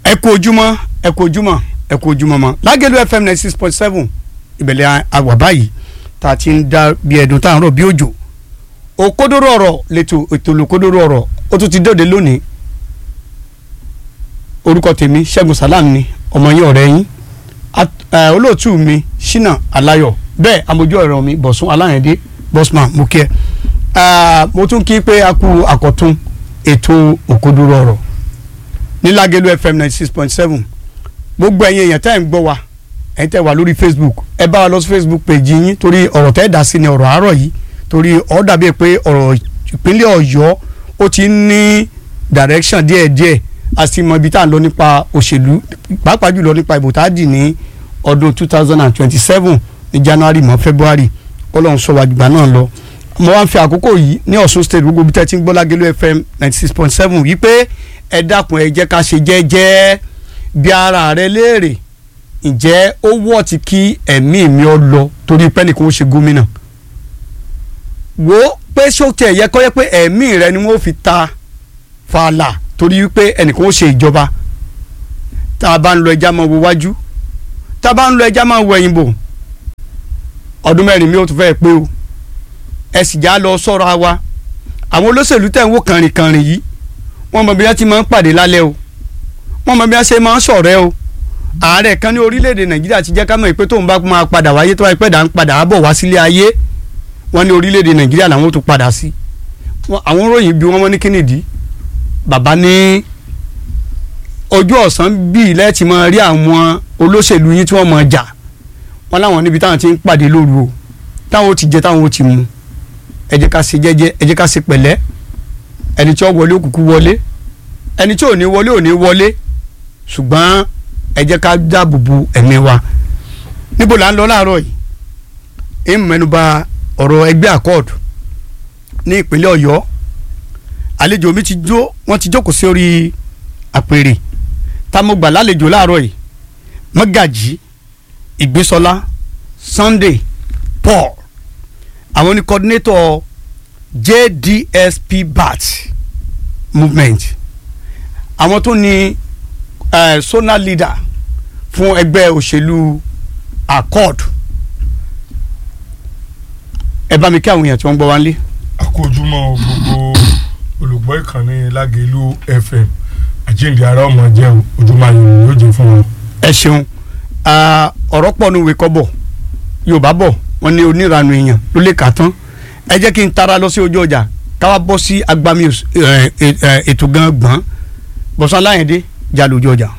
ẹ kú ojúmọ́ ẹ kú ojúmọ́ ẹ kú ojúmọ́ mọ́ lágẹ̀lú fm ninety six point seven ìbẹ̀lẹ̀ àwà báyìí tá a ti ń dá bí ẹ̀dùn tá à ń rọ̀ bí òjò òkodoro ọ̀rọ̀ lẹ́tọ̀ ètò olùkodoro ọ̀rọ̀ ó tún ti dóde lónìí orúkọ tèmi ṣẹ́gun salam ni ọmọ yín ọ̀rẹ́ yín olóòtú mi ṣínà aláyọ̀ bẹ́ẹ̀ amójú ọ̀rọ̀ mi bọ̀sùn aláyẹ̀dé bọ́sman mo kí ẹ mo tún kí pé a kú àkọ́tún ètò òkodoro ọ̀rọ̀ ní lágẹ̀lú fm ninety six point seven gbogbo ẹ̀yin èèyàn tẹ́ ẹ̀ ń gbọ́ wa ẹ̀yin tẹ́ wà lórí facebook ẹ bá wa lọ sí facebook page yín torí ọ̀rọ̀ tẹ́ ẹ̀ dá sí ni ọ̀rọ̀ àárọ̀ yìí torí ó dàbí pé ọ̀rọ̀ ìpínlẹ̀ ọ̀yọ́ ó ti ń ní direction díẹ̀díẹ̀ a sì mọ ibi tá à ń lọ nípa òṣèlú pàápàá jùlọ nípa ìbò tá a dì ní ọdún two thousand and twenty seven ní january mọ́ february ọlọ́run sọ wàjúgbà náà lọ mo wá ń fi àkókò yìí ní ọ̀ṣun state gbogbo bí tẹ́ ti ń gbọ́ lágẹ̀lú fm ninety six point seven yìí pé ẹ dákun ẹ jẹ́ ká ṣe jẹ́jẹ́ bí ara rẹ léèrè ǹjẹ́ ó wọ̀ tí kí ẹ̀mí mi ọ lọ torí pẹ́nìkan ó ṣe gómìnà wo pé sóòtì ẹ̀yẹ kọ́ yẹ pé ẹ̀mí rẹ ni wọ́n fi ta fàlà torí pé ẹnìkan ó ṣe ìjọba tá a bá ń lọ ẹja máa wo wájú tá a bá ń lọ ẹja máa wo ẹ̀yìn bò ọdún mẹ́rin mi ò tún fẹ́ pé o ẹ sì já lọ sọ́ra wa àwọn olóṣèlú tẹ̀ ń wò kànrìnkànrìn yìí wọ́n mọ bí wọ́n ti máa ń pàdé lálẹ́ o wọ́n mọ bí wọ́n ṣe máa ń ṣọ̀rẹ́ o ààrẹ kan ní orílẹ̀-èdè nàìjíríà ti jẹ́ ká mọ̀ pé tóun bá máa padà wáyé tó wáyé pẹ́ dà ń padà bọ̀ wá sílé ayé wọ́n ní orílẹ̀-èdè nàìjíríà làwọn tó padà sí àwọn ròyìn bí wọ́n mọ́ ní kínìdí bàbá ní ojú ọ̀sán bíi lẹ́ẹ̀tì máa rí àwọn olóṣèlú yín tí wọ́n máa jà wọ́n láwọn níbi táwọn ti ń pàdé lóru o táwọn ó ti jẹ táwọn ó ti mu ẹ jẹ́ ká ṣe jẹ́jẹ́ ẹ jẹ́ ká ṣe pẹ̀lẹ́ ẹni tí ó wọlé òkùnkùn wọlé ẹni tí ò ní wọlé ò ní wọlé ṣùgbọ́n ẹ jẹ́ ká dáàbò bo ẹ̀mí wa níbo là ń lọ láàárọ̀ yìí ń mẹ́nuba ọ̀rọ̀ ẹgbẹ́ accord ní ìpínlẹ̀ ọ̀yọ́ àlejò mi ti jó wọ́n ti jókòó sí orí àpèrè támọ̀gbà lálejò láàárọ̀ yìí mọ́gàjì ìgbésọlá sunday paul àwọn ní coordinator jdsp bat movement àwọn tó ní uh, zonal leader fún ẹgbẹ́ òṣèlú accord ẹ bá mi kí àwọn èèyàn tí wọ́n ń gbọ́ wá ń lé. àkójúmọ́ gbogbo olùgbọ́ ìkànnì lágẹ̀lú fm àjíǹde ara ọmọ jẹ́ ojúmọ́ ayọ̀ yóò jẹ́ fún wọn. ẹ ṣeun ọ̀rọ̀ pọ̀ nu ìwé kọ́bọ̀ yorùbá bọ̀ wọ́n ní onírànú èèyàn ló lè kà tán ẹ jẹ́ kí n tara lọ sí ojú ọjà káwá bọ́ sí agbami ètò gan gbọ́n bọ́sán aláyẹ̀dé jà lójú ọjà.